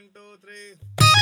One, two, three.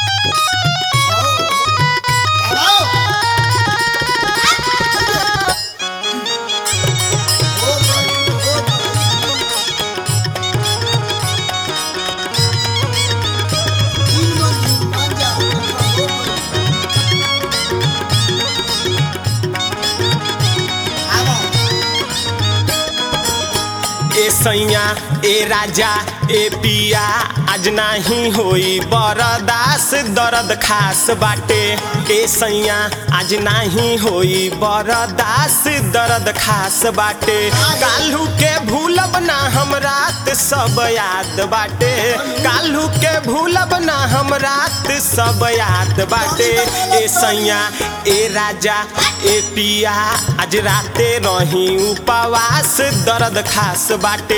ए सैया ए राजा ए पिया आज नाही होई बरदास दर्द खास बाटे ए सैया आज नाही होई बरदास दर्द खास बाटे काल्हू के भूलब ना हम रात सब याद बाटे काल्हू के भूलब ना हम रात सब याद बाटे ए सैया ए राजा ए पिया आज राते रही उपवास दर्द खास बाटे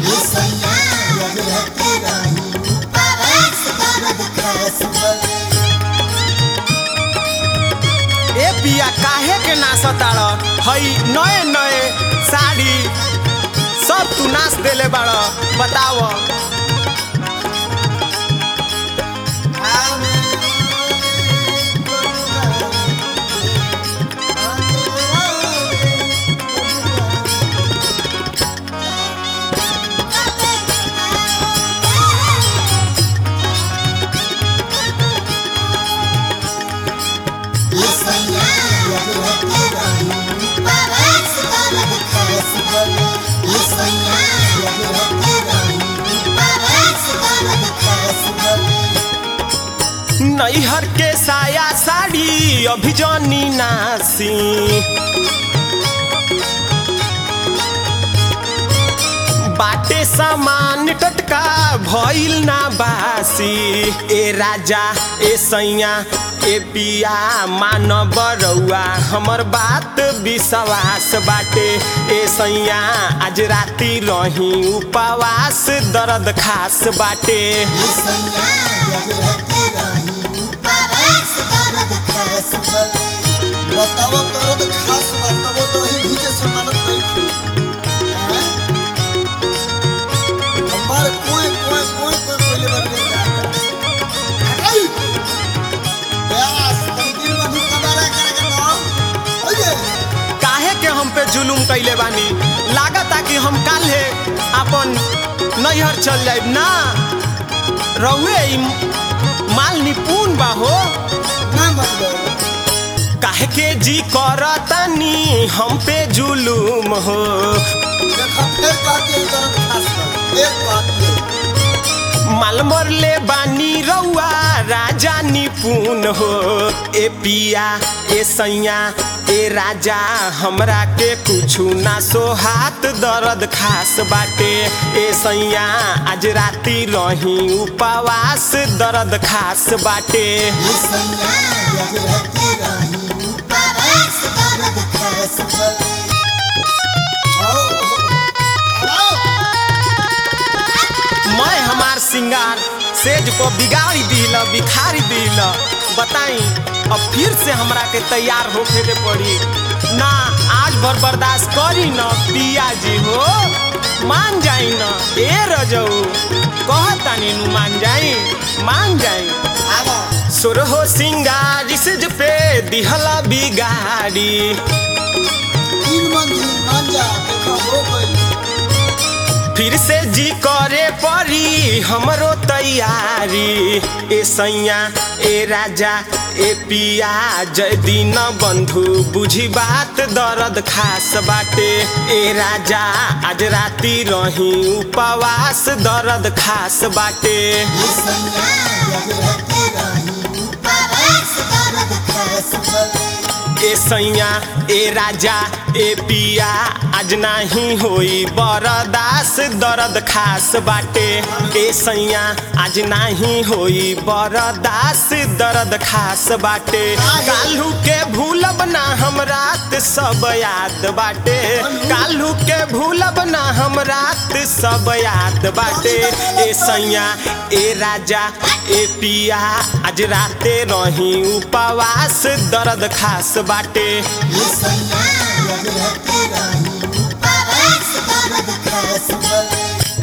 ए पिया काहे के नाचताड़ हई नए नए साड़ी सब तू नाच देले बाड़ बताव नैहर के साया साड़ी अभी जनी नासी बाटे सामान टटका भइल ना बासी ए राजा ए सैया ए पिया मान बरौआ हमर बात विश्वास बाटे ए सैया आज राती रही उपवास दर्द खास बाटे बतावा करो तो खास बतावा तो ही भीजे से मानत नहीं थी हैं? हमारे कोई कोई कोई कोई कोई लेबर नहीं जाता आई यास तंदीर में भी कबारा करेगा ना ओए काहे के हम पे जुलुम कैले बानी लागता कि हम काल्हे अपन नैहर चल जाइब ना रउए ई माल निपुण बा हो ना मतलब काहे के जी करतानी हम पे जुलुम हो देखा फिर कहते हैं दर्द खास कर एक बात ये माल मरले बानी रउआ राजा निपुण हो ए पिया ए सैया ए राजा हमरा के कुछु ना सोहात दर्द खास बाटे ए सैया आज राती रही उपवास दर्द खास बाटे ये सैया यह रहती रही उपवास दर्द खास कर आओ आओ मैं हमार सिंगार सेज को बिगाड़ी दिल बिखारी दिल बताई अब फिर से हमरा के तैयार होके के पड़ी ना आज भर बर्दाश्त करी न पिया जी हो मान जाई न ए रजऊ कहतानी नु मान जाई मान जाई आओ सुरहो सिंगार सेज पे दिहला बिगाड़ी तीन मंजिल मान जा देखा हो गई फिर से जी करे परी हमरो तैयारी ए सैया ए राजा ए पिया जय दिन बंधु बुझी बात दर्द खास बाटे ए राजा आज राती रही उपवास दर्द खास बाटे ये सैया यह रहती रही उपवास दर्द खास कर ए सैया ए राजा ए पिया आज नाही होई बरदास दर्द खास बाटे ए सैया आज नाही होई बरदास दर्द खास बाटे काल्हू के भूलब ना हम रात सब याद बाटे काल्हू के भूलब ना हम रात सब याद बाटे ए सैया ए राजा ए पिया आज राते रही उपवास दर्द खास बाटे ये सैया यह रहती रही उपवास दर्द खास कर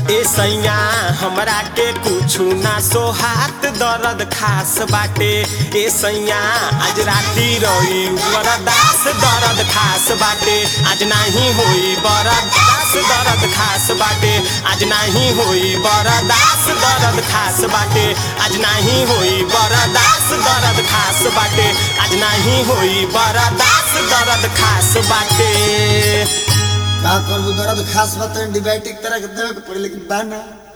ए सैया हमरा के कुछु ना सोहात दर्द खास बाटे ए सैया आज राती रही बरदास दर्द खास बाटे आज नहीं होई बरदास दर्द खास बाटे आज नहीं होई बरदास दर्द खास बाटे आज नहीं होई बरदास दर्द खास बाटे आज नहीं होई बरदास दर्द खास बाटे का करबू दर्द खास बात एंटीबायोटिक तरह के देवे के पड़ी लेकिन बा ना